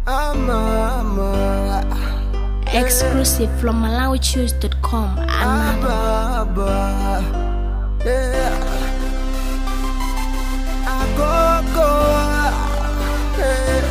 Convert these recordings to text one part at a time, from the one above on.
Amama. Exclusive from MalawiChoose.com. Another. Ababa. Yeah. Agogo. Yeah.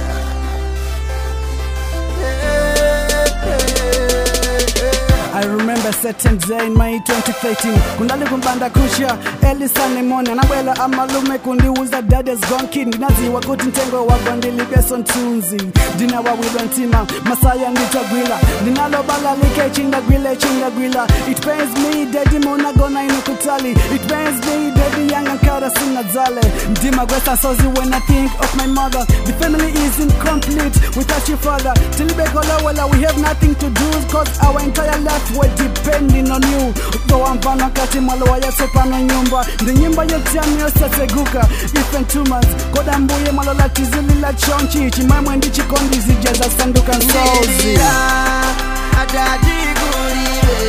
I remember certain day in May 2013 kundali kumbanda kusha Elisa Lemon anabwela amalume kundiuza daddy's gone kid ndinaziwa kuti ntengo wagwa ndilibeso ntunzi ndinawawilwa ntima masaya nditagwila ndinalobalalike chingagwile chingagwila it pains me daddy monagona ino kutali it pains me daddy yanga nkara sinadzale ndimagwesa sozi when I think of my mother the family is incomplete without your father tilibekolowela we have nothing to do cause our entire life we're depending on you utowa mfano wakati mwalowa yasopano nyumba ndi nyimba yotyani yosateguka ife ntumas koda mbuye mwalola tizilila chonchi chimwemwe ndi chikondi zija zasanduka nsozi Ndirira, adadikulibe.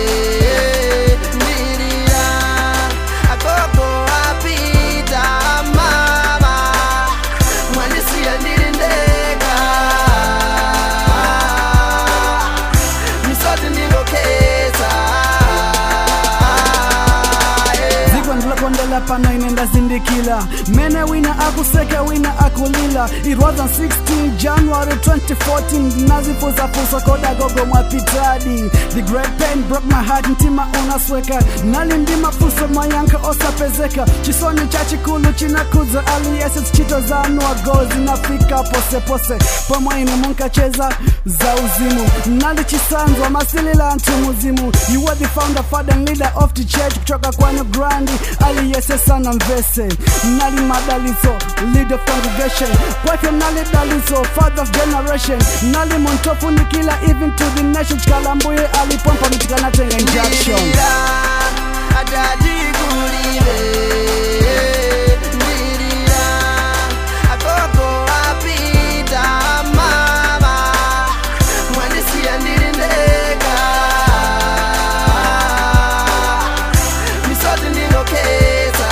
Ndirira, agogo apita mama. Mwandisiya ndiri ndeka. Misoti ndingokhetha. Yeah. dziko ndilokondela pano ine ndazindikila mene wina akuseka wina akulila it was on 16 january 2014 ndinazifuzafusa koda gogo mwapitadi the great pain broke my heart mtima unasweka nali ndi mafuso mayanka osapezeka chisoni cha chikulu chinakudza aliyese zichito zanu agozi nafika posepose pomwe ine munkacheza za uzimu nali chisanzwa masilila anthu muzimu you were the founder father and leader of the church kuchoka kwanu grandi aliyese sana mvese nali madalitso lead of congregation kwake nali dalitso father of generation nali muntofunikila even to the nation chikalambuye alipompa mitikanatenga injection Ndirira, adadikulibe. Ndirira, agogo apita mama. Mwandisiya ndiri ndeka. Misoti ndingokhetha.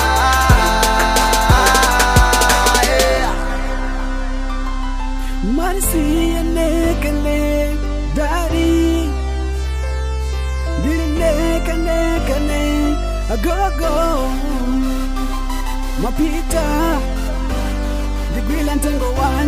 Yeah. marisiyenekele dari ndilinekanekane agogo mapita ndigwila ntengo wanu